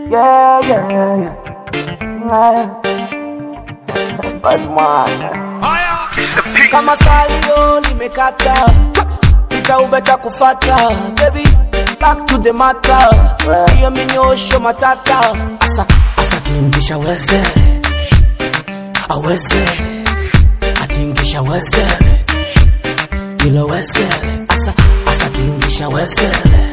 Yeah, yeah, yeah. Bad man. kama salio limekata itaubeta kufata baby back to the matter hiyo minyosho matata asa asa tingisha weze aweze atingisha weze ilo weze asa asa tingisha weze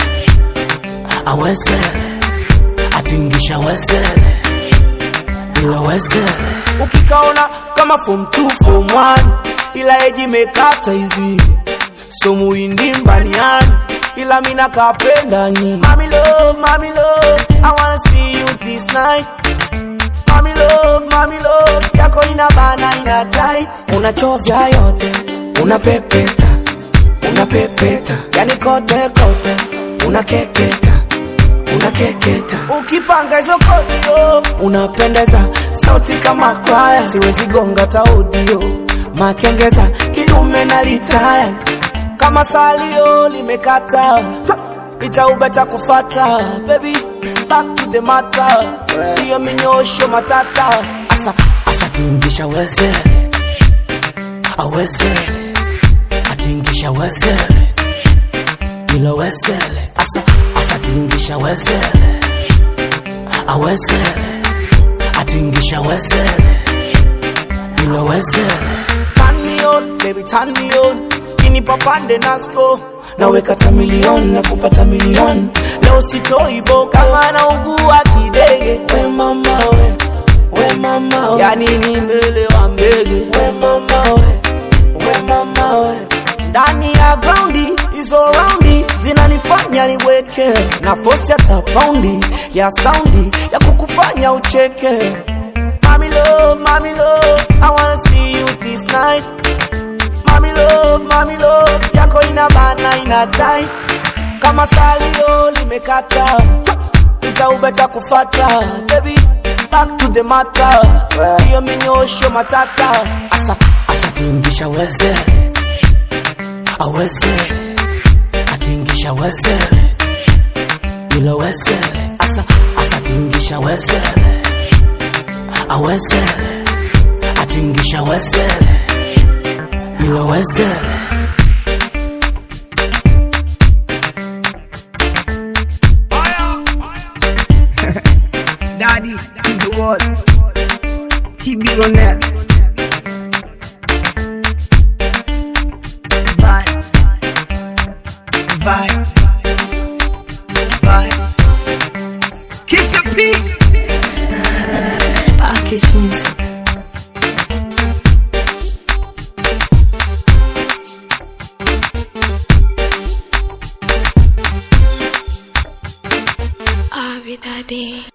aweze atingisha weze ilo weze ukikaona kama form 2 form 1 ila eji mekata hivi so muindi mbaniani ila mina kapenda nyi mami love mami love i wanna see you this night mami love mami love yako ina bana ina tight unachovya yote unapepeta unapepeta yani kote kote unakeketa unakeketa ukipanga hizo kodio unapendeza sauti kama kwaya siwezi gonga taudio makengeza kidume na litaya kama salio limekata itaubeta kufata baby back to the matter hiyo minyosho matata asa asa tingisha weze aweze atingisha wezele ilo wezele asa asa tingisha wezele awezele atingisha wezele ilo wezele turn me on baby turn me on kini papande nasko naweka tamilion na kupata milion leo sitoivo kama naugua kidege we mama we we mama we yani ni mbele wa mbege we mama we we mama we ndani ya graundi hizo raundi zinanifanya niweke na fosi hata paundi ya saundi ya kukufanya ucheke Mami love, mami love, I wanna see you this night. Mami love, mami love, yako ina bana ina tight. Kama salio limekata, itaubeta kufata. Baby, back to the matter. Hiyo minyosho matata. Asa, asa tingisha weze. Aweze. Atingisha weze. Ilo weze. Asa, asa tingisha weze awezele atingisha wezele ilo wezele Daddy to the world. He be on that. Bye. Bye. Bye. Kiss your feet. Package music. Abi Daddy.